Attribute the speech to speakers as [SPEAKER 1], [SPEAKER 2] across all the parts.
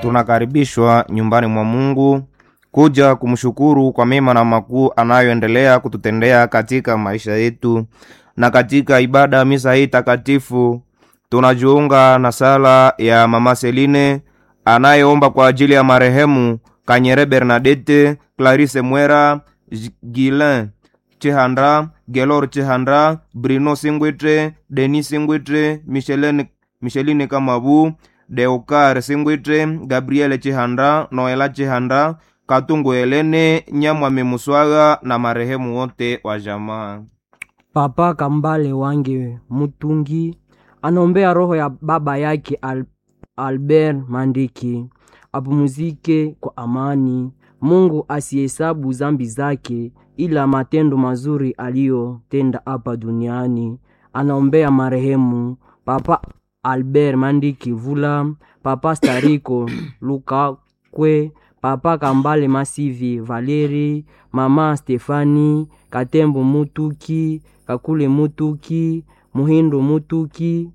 [SPEAKER 1] tunakaribishwa nyumbani mwa Mungu kuja kumshukuru kwa mema na makuu anayoendelea kututendea katika maisha yetu. Na katika ibada ya misa hii takatifu tunajiunga na sala ya Mama Seline anayeomba kwa ajili ya marehemu Kanyere Bernadette, Clarisse Mwera, Gilin Chihanda, Gelor Chihanda, Bruno Singwitre, Denis Singwitre, Micheline, Micheline Kamabu, Deokar Singwitre, Gabriele Chihanda, Noela Chihanda, Katungu Helene, Nyamwami Muswaga na marehemu wote wa jamaa.
[SPEAKER 2] Papa Kambale Wange Mutungi anaombea roho ya baba yake Al Albert Mandiki apumuzike kwa amani. Mungu asihesabu zambi zake, ila matendo mazuri aliyotenda hapa duniani. Anaombea marehemu Papa Albert Mandiki Vula, Papa Stariko Lukakwe, Papa Kambale Masivi Valeri, Mama Stefani Katembo Mutuki, Kakule Mutuki, Muhindo Mutuki,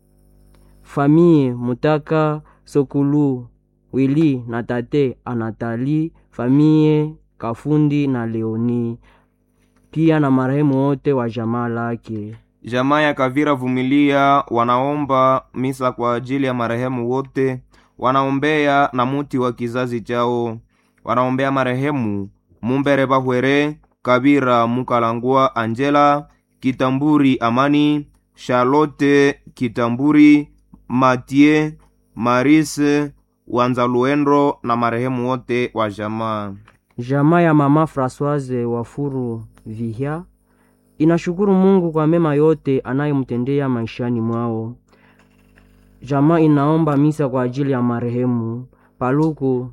[SPEAKER 2] Famie Mutaka Sokulu Wili na tate Anatali, Famie Kafundi na Leoni, pia na marehemu wote wa jamaa lake.
[SPEAKER 1] Jamaa ya Kavira Vumilia wanaomba misa kwa ajili ya marehemu wote, wanaombea na muti wa kizazi chao, wanaombea marehemu Mumbere Bahwere, Kabira Mukalangwa, Angela Kitamburi, Amani Charlotte Kitamburi, Matie Marise Wanzaluendro na marehemu wote wa jamaa.
[SPEAKER 2] Jamaa ya mama Francoise Wafuru Vihia inashukuru Mungu kwa mema yote anayemtendea maishani mwao. Jamaa inaomba misa kwa ajili ya marehemu Paluku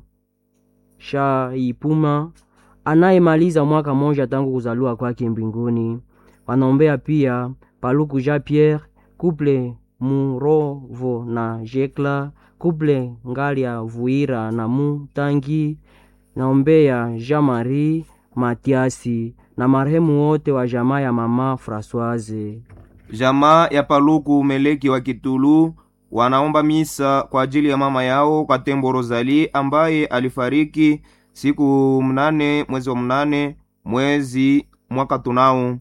[SPEAKER 2] Shaipuma anayemaliza mwaka moja tangu kuzaliwa kwake mbinguni. Wanaombea pia Paluku Jean Pierre, Couple Murovo na Jekla, Couple Ngalia Vuira na Mutangi. Naombea Jean Marie Matiasi na marehemu wote wa jamaa ya mama Francoise.
[SPEAKER 1] Jamaa ya Paluku Meleki wa Kitulu wanaomba misa kwa ajili ya mama yao Katembo Rozali ambaye alifariki siku mnane mwezi wa mnane mwezi mwaka tunao.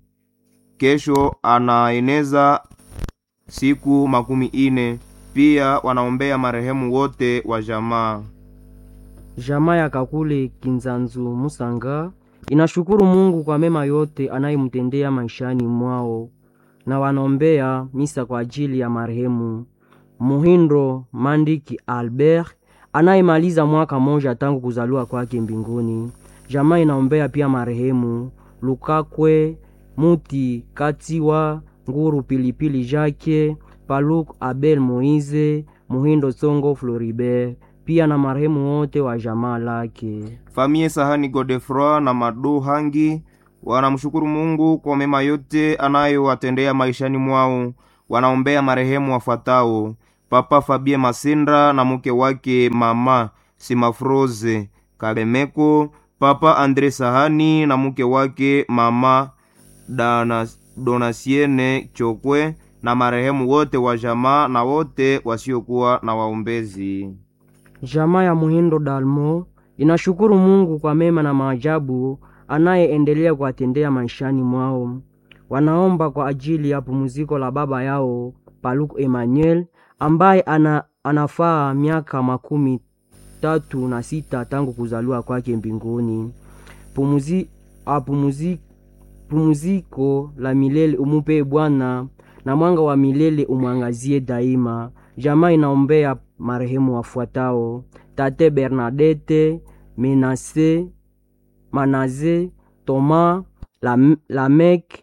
[SPEAKER 1] Kesho anaeneza siku makumi ine. Pia wanaombea marehemu wote wa jamaa.
[SPEAKER 2] Jamaa ya Kakule Kinzanzu Musanga inashukuru Mungu kwa mema yote anayemtendea maishani mwao, na wanaombea misa kwa ajili ya marehemu Muhindo Mandiki Albert anayemaliza mwaka moja tangu kuzaliwa kwake mbinguni. Jamaa inaombea pia marehemu Lukakwe Muti Katiwa Nguru Pilipili Jake Paluk Abel Moize Muhindo Tsongo Floribert pia na marehemu wote wa jamaa lake.
[SPEAKER 1] Famie Sahani Godefroy na Madu Hangi wanamshukuru Mungu kwa mema yote anayowatendea maishani mwao. Wanaombea marehemu wafuatao: Papa Fabie Masindra na mke wake Mama Simafroze Kalemeko, Papa Andre Sahani na mke wake Mama Dana, Donasiene Chokwe na marehemu wote wa jamaa na wote wasiokuwa na waombezi.
[SPEAKER 2] Jamaa ya Muhindo Dalmo inashukuru Mungu kwa mema na maajabu anayeendelea kuwatendea maishani mwao. Wanaomba kwa ajili ya pumziko la baba yao Paluku Emmanuel ambaye ana, anafaa miaka makumi tatu na sita tangu kuzaliwa kwake mbinguni. Pumuzi, apumuzi, pumziko la milele umupe Bwana na mwanga wa milele umwangazie daima. Jamaa inaombea marehemu wafuatao: Tate Bernadette Menase Manaze Toma Lamek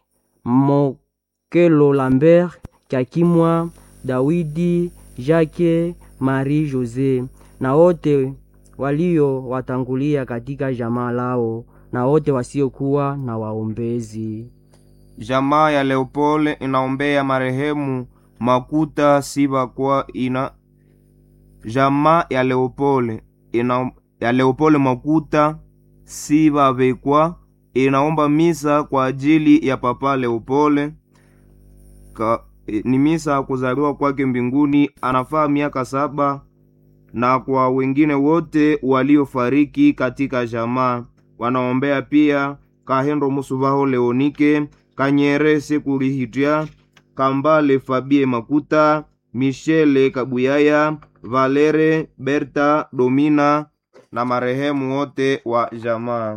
[SPEAKER 2] Mokelo Lambert Kakimwa Dawidi Jacques Marie Jose na wote walio watangulia katika jamaa lao na wote wasiokuwa na waombezi.
[SPEAKER 1] Jamaa ya Leopold inaombea marehemu Makuta Siba kwa ina jamaa ya Leopold ina ya Leopold Makuta Siba Bekwa inaomba misa kwa ajili ya Papa Leopold Ka, ni misa ya kuzaliwa kwake mbinguni. Anafaa miaka saba na kwa wengine wote waliofariki katika jamaa. Wanaombea pia Kahendo Musubaho Leonike, Kanyere Sekurihitya, Kambale Fabie Makuta, Michele Kabuyaya, Valere Berta Domina na marehemu wote wa jamaa.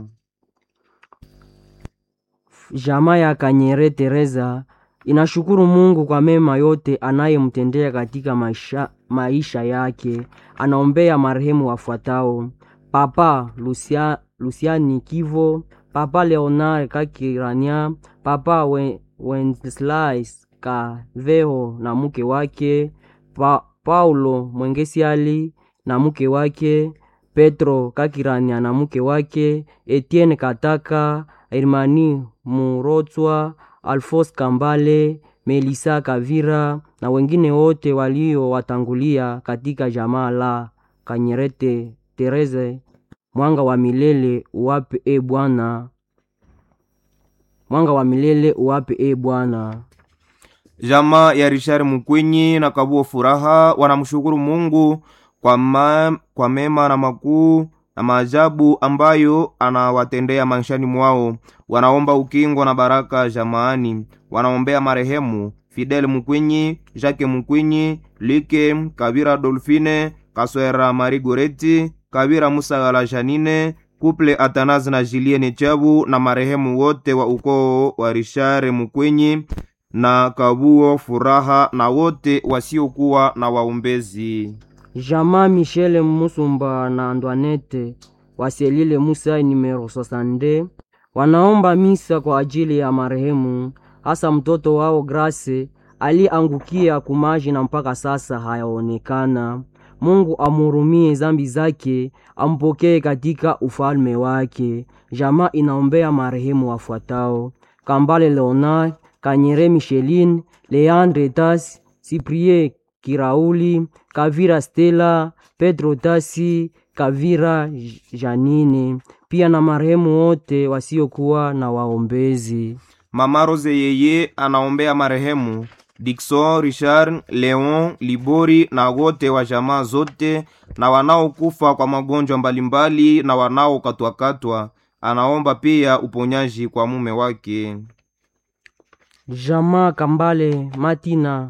[SPEAKER 2] Jamaa ya Kanyere Teresa inashukuru Mungu kwa mema yote anayemtendea katika maisha, maisha yake. Anaombea marehemu wafuatao: Papa Lucia, Luciani Kivo, Papa Leonard Kakirania, Papa We- Wenceslas Kaveho na mke wake, pa, Paulo Mwengesiali na mke wake, Petro Kakirania na mke wake, Etienne Kataka, Hermani Murotswa, Alfos Kambale, Melisa Kavira na wengine wote waliowatangulia katika jamaa la Kanyerete Tereze. Mwanga wa milele uwape e Bwana, mwanga wa milele uwape e Bwana.
[SPEAKER 1] Jamaa ya Richard Mukwinyi na Kabuo Furaha wanamshukuru Mungu kwa, ma, kwa mema na makuu na maajabu ambayo anawatendea maishani mwao. Wanaomba ukingo na baraka jamaani. Wanaombea marehemu Fidel Mukwinyi, Jacques Mukwinyi, Like Kabira, Dolfine Kaswera, Mari Goreti Kabira, Musagala, Janine Kuple Atanazi na Julienne Chabu na marehemu wote wa ukoo wa Richard Mukwinyi na Kabuo Furaha na wote wasiokuwa na waombezi.
[SPEAKER 2] Jamaa Michele Musumba na Antoinette Waselile Musa numero 62 wanaomba misa kwa ajili ya marehemu, hasa mtoto wao Grace aliangukia kumaji na mpaka sasa hayaonekana. Mungu amhurumie zambi zake, ampokee katika ufalme wake. Jamaa inaombea marehemu wafuatao: Kambale Leonard, Kanyere Micheline, Leandre Tas, Cyprien Kirauli, Kavira Stella, Pedro Tasi, Kavira J- Janine, pia na marehemu wote wasiokuwa na waombezi.
[SPEAKER 1] Mama Rose yeye anaombea marehemu Dikson Richard Leon Libori na wote wa jamaa zote na wanaokufa kwa magonjwa mbalimbali na wanaokatwakatwa. Anaomba pia uponyaji kwa mume wake.
[SPEAKER 2] Jamaa Kambale Matina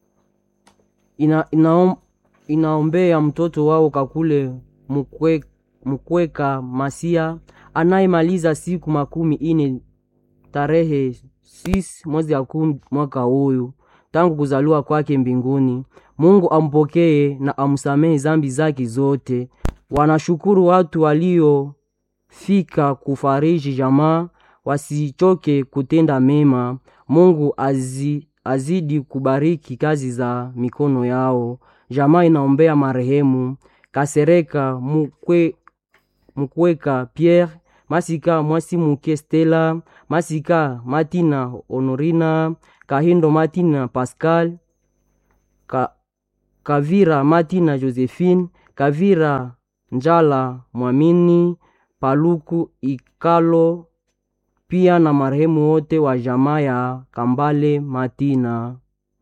[SPEAKER 2] ina, inaom, inaombea mtoto wao Kakule Mukwe, Mukweka Masia anayemaliza siku makumi ine tarehe 6 mwezi ya kumi mwaka huyu tangu kuzaliwa kwake mbinguni. Mungu ampokee na amsamehe zambi zake zote. Wanashukuru watu waliofika kufariji jamaa, wasichoke kutenda mema. Mungu azi, azidi kubariki kazi za mikono yao. Jamaa inaombea marehemu Kasereka Mukwe, Mukweka Pierre Masika Mwasi Muke Stella Masika Matina Honorina Kahindo Matina Pascal Ka, Kavira Matina Josephine Kavira Njala Mwamini Paluku Ikalo pia na marehemu wote wa jamaa ya Kambale Matina.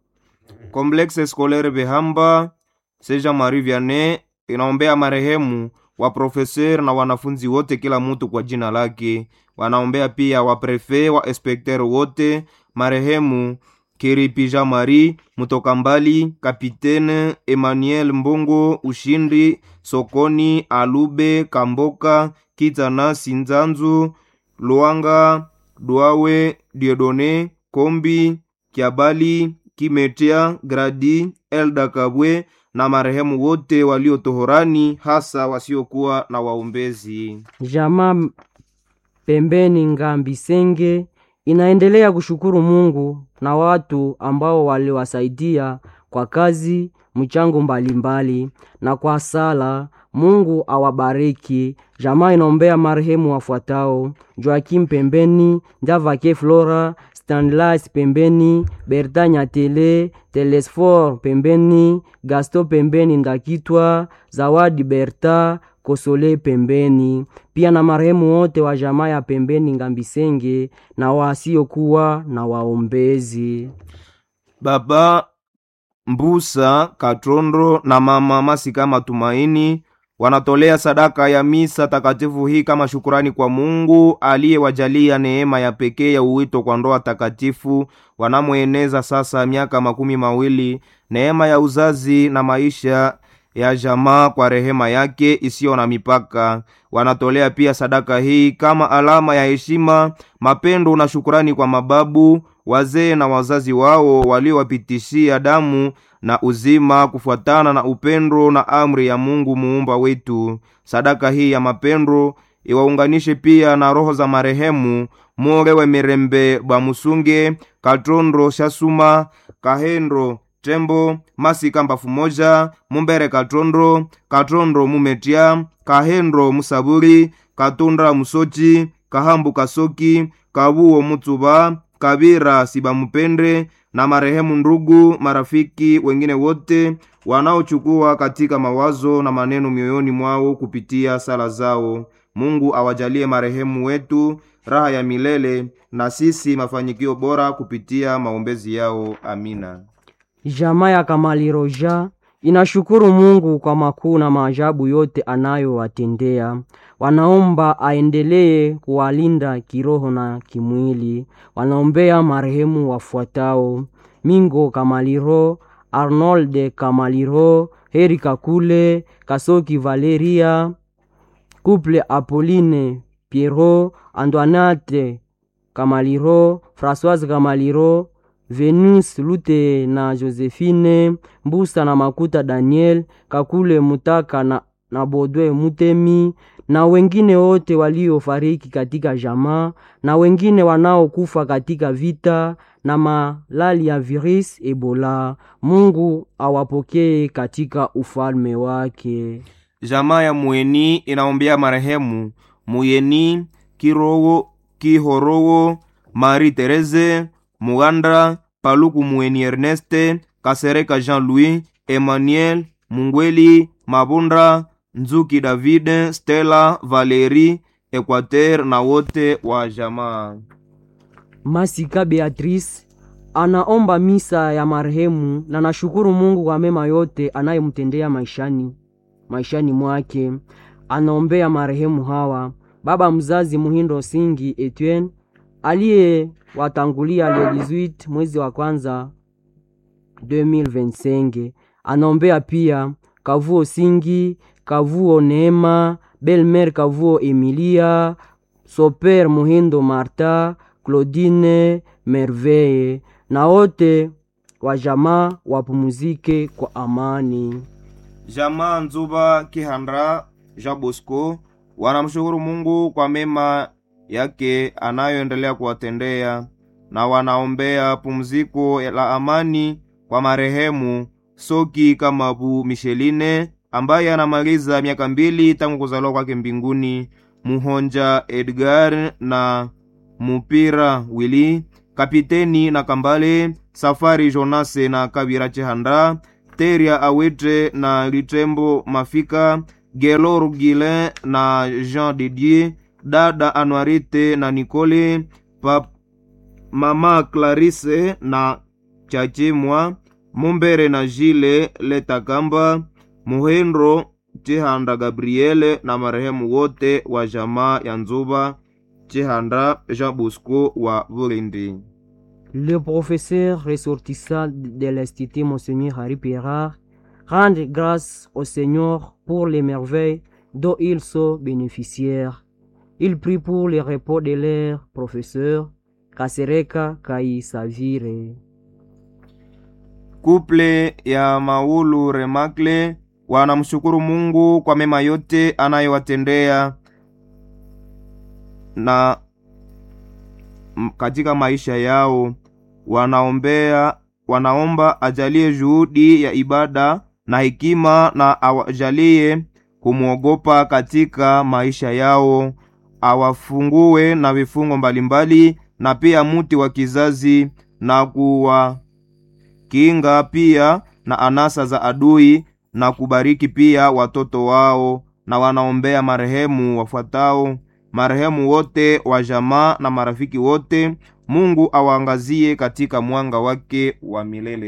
[SPEAKER 1] Complexe Scolaire Behamba Seja Marie Vianney inaombea marehemu wa profeser na wanafunzi wote, kila mtu kwa jina lake. Wanaombea pia wa prefe wa inspekter wote, marehemu Kiripi Jean Marie Mutoka Mbali, Kapitene Emmanuel Mbongo Ushindi Sokoni Alube Kamboka Kitana Sinzanzu Luanga Duawe Diodone Kombi Kiabali Kimetia Gradi Elda Kabwe na marehemu wote waliotohorani hasa wasiokuwa na waombezi.
[SPEAKER 2] Jamaa pembeni Ngambisenge inaendelea kushukuru Mungu na watu ambao waliwasaidia kwa kazi mchango mbalimbali na kwa sala. Mungu awabariki. Jamaa inaombea marehemu wafuatao: Joakim pembeni, Ndavake Flora, Stanlas pembeni, Berta Nyatele, Telesfor pembeni, Gasto pembeni, Ndakitwa, Zawadi Berta, Kosole pembeni, pia na marehemu wote wa jamaa ya pembeni Ngambisenge na wasiokuwa na waombezi.
[SPEAKER 1] Baba Mbusa Katrondo na mama Masika Matumaini wanatolea sadaka ya misa takatifu hii kama shukurani kwa Mungu aliyewajalia neema ya pekee ya uwito kwa ndoa takatifu wanamweneza sasa miaka makumi mawili, neema ya uzazi na maisha ya jamaa kwa rehema yake isiyo na mipaka. Wanatolea pia sadaka hii kama alama ya heshima, mapendo na shukurani kwa mababu, wazee na wazazi wao waliowapitishia damu na uzima kufuatana na upendo na amri ya Mungu muumba wetu. Sadaka hii ya mapendo iwaunganishe pia na roho za marehemu Morewe Mirembe Bwamusunge, Katrondo Shasuma, Kahendro Tembo, Masika Mbafu Moja, Mumbere Katrondo, Katrondo Mumetia, Kahendro Musaburi, Katunda Musochi, Kahambu Kasoki, Kabuo Mutsuba, Kabira Sibamupende na marehemu ndugu, marafiki wengine wote wanaochukua katika mawazo na maneno mioyoni mwao kupitia sala zao. Mungu awajalie marehemu wetu raha ya milele na sisi mafanikio bora kupitia maombezi yao. Amina.
[SPEAKER 2] Jamaa ya Kamaliroja inashukuru Mungu kwa makuu na maajabu yote anayowatendea. Wanaomba aendelee kuwalinda kiroho na kimwili. Wanaombea marehemu wafuatao: Mingo Kamaliro, Arnold Kamaliro, Heri Kakule, Kasoki Valeria, Couple Apolline Pierrot, Antoinette Kamaliro, Françoise Kamaliro, Venus Lute na Josephine Mbusa na Makuta Daniel Kakule Mutaka na, na Bodwe Mutemi na wengine wote waliofariki katika jamaa na wengine wanaokufa katika vita na malali ya virus Ebola. Mungu awapokee katika ufalme wake.
[SPEAKER 1] Jamaa ya Mueni inaombea marehemu Muyeni Kirowo Kihorowo Marie Therese Mugandra Paluku Mueni Erneste Kasereka Jean-Louis Emmanuel Mungweli Mabunda Nzuki David Stella Valerie Equateur na wote wa jamaa.
[SPEAKER 2] Masika Beatrice anaomba misa ya marehemu na nashukuru Mungu kwa mema yote anayemtendea maishani maishani mwake. Anaombea marehemu hawa: baba mzazi Muhindo Singi Etienne aliyewatangulia le 18 mwezi wa kwanza 2025. Anaombea pia Kavuo Singi, Kavuo Neema, Belmer Kavuo Emilia, Soper Muhindo Marta, Claudine Merveille na wote wa jamaa wapumuzike kwa amani.
[SPEAKER 1] Jamaa Nzuba Kihandra Jean Bosco wanamshukuru Mungu kwa mema yake anayoendelea kuwatendea na wanaombea pumziko la amani kwa marehemu Soki Kamabu Micheline ambaye anamaliza miaka mbili tangu kuzaliwa kwake mbinguni, Muhonja Edgar na Mupira Willy, Kapiteni na Kambale Safari Jonase na Kabira Chihanda, Teria Awete na Litembo Mafika, Gelo Rugile na Jean Didier, dada Anuarite na Nicole, pap, mama Clarisse na Chachimwa, Mumbere na Jile Letakamba, Muhendro Chihanda Gabriele na marehemu wote wa jamaa ya Nzuba Chihanda Jean Bosco wa Bulindi.
[SPEAKER 2] Le professeur ressortissant de l'Institut Monseigneur Harry Pirard rende grâce au Seigneur pour les merveilles dont ils sont bénéficiaires. Il prie pour le repos de leur professeur Kasereka Kai Savire.
[SPEAKER 1] Kuple ya Maulu Remakle wanamshukuru Mungu kwa mema yote anayowatendea na m- katika maisha yao. Wanaombea, wanaomba ajalie juhudi ya ibada na hekima na awajalie kumwogopa katika maisha yao, awafungue na vifungo mbalimbali na pia muti wa kizazi na kuwa kinga pia na anasa za adui na kubariki pia watoto wao, na wanaombea marehemu wafuatao: marehemu wote wa jamaa na marafiki wote. Mungu awaangazie katika mwanga wake wa milele.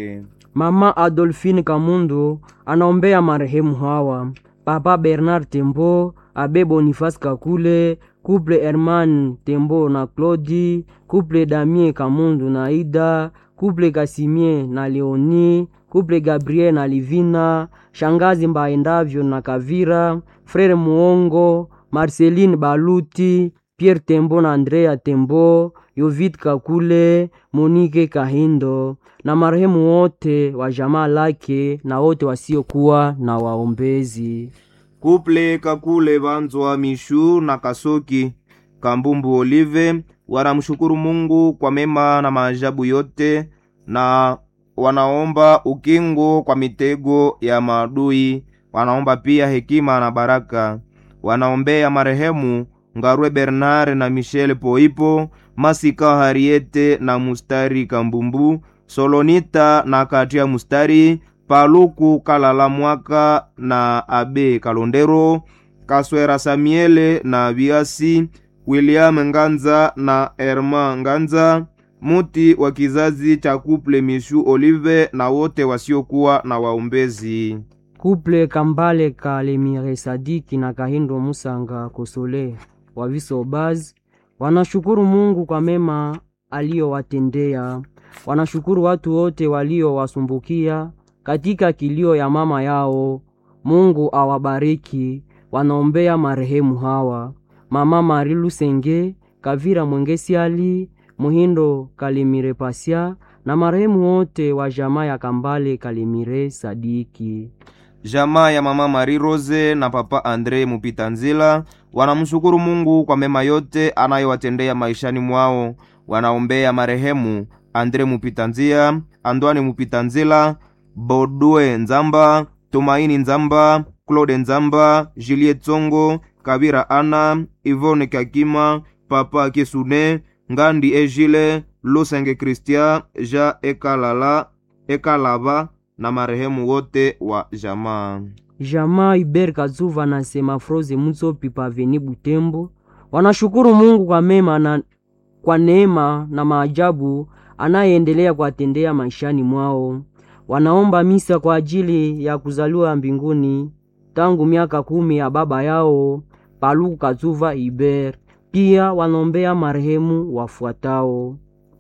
[SPEAKER 2] Mama Adolfine Kamundu anaombea marehemu hawa: Papa Bernard Tembo, Abe Boniface Kakule, Couple Herman Tembo na Claudi, Couple Damien Kamundu na Ida, Couple Kasimie na Leoni, Couple Gabriel na Livina, Shangazi Mbaendavyo na Kavira, Frere Muongo, Marceline Baluti, Pierre Tembo na Andrea Tembo, Yovid Kakule, Monique Kahindo na marehemu wote wa jamaa lake na wote wasiokuwa na waombezi.
[SPEAKER 1] Kuple Kakule Vanzwa Mishu na Kasoki Kambumbu Olive wanamshukuru Mungu kwa mema na maajabu yote, na wanaomba ukingo kwa mitego ya maadui. Wanaomba pia hekima na baraka. Wanaombea marehemu Ngarwe Bernard na Michel Poipo, Masika Hariete na Mustari Kambumbu, Solonita na Katia Mustari, Paluku Kalala Mwaka na Abe Kalondero, Kaswera Samiele na Biasi, William Nganza na Erma Nganza, muti wa kizazi cha Kuple Mishu Olive na wote wasiokuwa na waombezi.
[SPEAKER 2] Kuple Kambale Kalemire Sadiki na Kahindo Musanga Kosole wa Visobaz wanashukuru Mungu kwa mema aliyowatendea. Wanashukuru watu wote waliowasumbukia katika kilio ya mama yao. Mungu awabariki. Wanaombea marehemu hawa: Mama Mari Lusenge, Kavira Mwengesiali, Muhindo Kalimire Pasia na marehemu wote wa jamaa ya Kambale Kalimire Sadiki.
[SPEAKER 1] Jamaa ya mama Marie Rose na papa Andre Mupitanzila wanamshukuru Mungu kwa mema yote anayowatendea maishani mwao. Wanaombea marehemu Andre Mupitanzia, Andwani Mupitanzila, Bodwe Nzamba, Tumaini Nzamba, Claude Nzamba, Juliet Tsongo, Kabira Ana, Ivone Kakima, Papa Kesune, Ngandi Ejile, Lusenge Christian, Ja Ekalala, Ekalaba na marehemu wote wa jamaa.
[SPEAKER 2] Jamaa Iber Kazuva na Semafroze Mutsopi Paveni Butembo wanashukuru Mungu kwa mema na kwa neema na maajabu anayeendelea kuwatendea maishani mwao. Wanaomba misa kwa ajili ya kuzaliwa mbinguni tangu miaka kumi ya baba yao Paluku Kazuva Iber. Pia wanaombea marehemu wafuatao: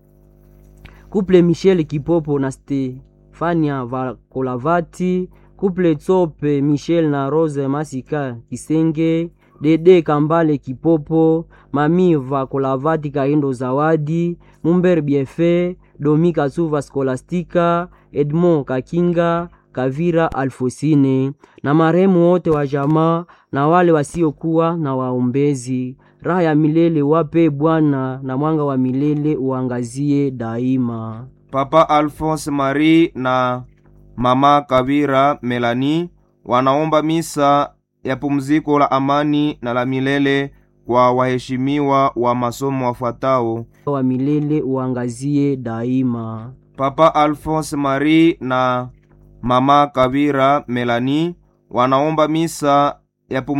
[SPEAKER 2] Kuple Michel Kipopo na Stefania Vakolavati, Kuple Tsope Michel na Rose Masika Kisenge, Dede Kambale Kipopo, Mami Vakolavati Kaindo Zawadi, Mumber Biefe, Domi Kasuva Skolastika, Edmond Kakinga, Kavira Alfosine na marehemu wote wa jamaa na wale wasiokuwa na waombezi. Raha ya milele wape Bwana, na mwanga wa milele uangazie daima.
[SPEAKER 1] Papa Alphonse Marie na mama Kavira Melani wanaomba misa ya pumziko la amani na la milele kwa waheshimiwa wa masomo wafuatao:
[SPEAKER 2] wa milele uangazie daima.
[SPEAKER 1] Papa Alphonse Marie na mama Kavira Melani wanaomba misa ya